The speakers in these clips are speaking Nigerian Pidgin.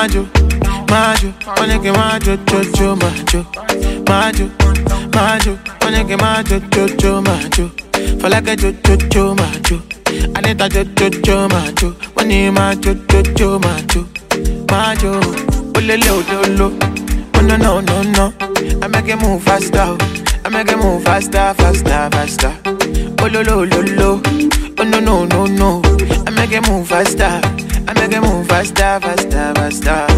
majo, majo, wanna get majo, jo, jo, majo, majo, majo, wanna get majo, jo, jo, majo. For like a jo, jo, jo, majo. I need a jo, jo, jo, majo. When you majo, jo, jo, majo, majo. Olele, ololo. Oh no, no, no, no. I make it move faster. oh. I make it move faster, faster, faster. Oh lo lo lo lo. Oh no, no, no, no. I make it move faster. I make it move faster, faster, faster.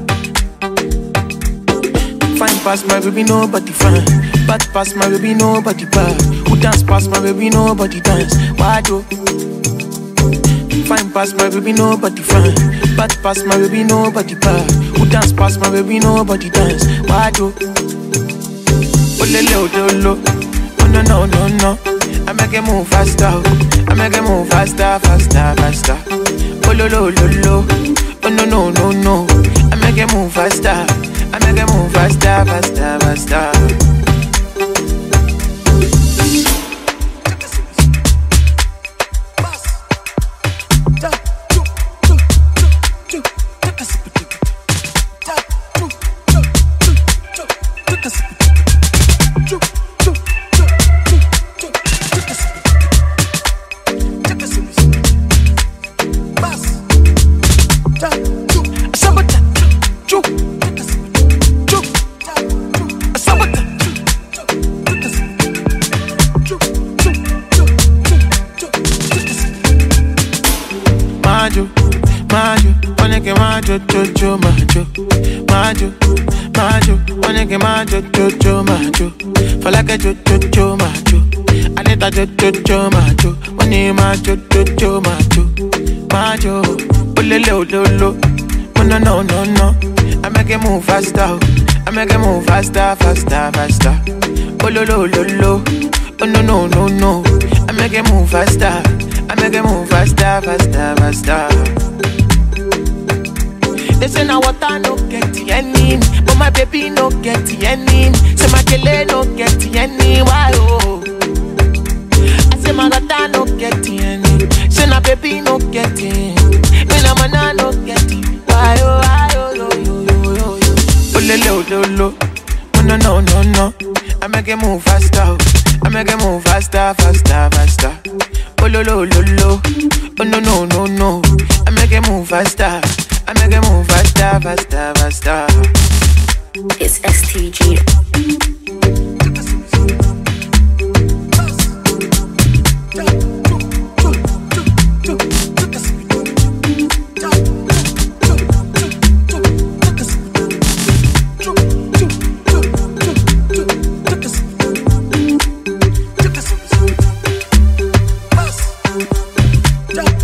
Fine past my baby, nobody fine. Bad past my baby, nobody bad. Who dance past my baby, nobody dance. Why do? Fine past my baby, nobody fine. Bad past my baby, nobody bad. Who dance past my baby, nobody dance. Why do? Oh le le oh le lo. Oh no no no no. I make it move faster. oh. I make it move faster, faster, faster. Oh lo lo lo lo. Oh no no no no. I make it move faster. I make it move faster, faster, faster. Majo, majo, wanna get majo, jojo, majo, majo, majo, wanna get majo, jojo, majo. For like a jojo, jojo, majo. I need a jojo, jojo, majo. When you majo, jojo, majo, majo. Olele, ololo. Oh no, no, no, no. I make it move faster. oh. I make it move faster, faster, faster. Oh lo, lo, lo, lo. Oh no, no, no, no. I make it move faster. I make it move faster, faster, faster. They say now water no get any, but my baby no get any. Say my kele no get any, why oh? I say my water no get any, say my baby no get any. Me na mana no get it, why oh, why oh, yo yo yo yo yo. Oh le le oh lo lo, oh no no no no. I make it move faster, oh. I make it move faster, faster, faster. Oh lo lo lo lo, oh no no no no. I make it move faster, I make it move faster, faster, faster. It's STG. Jump.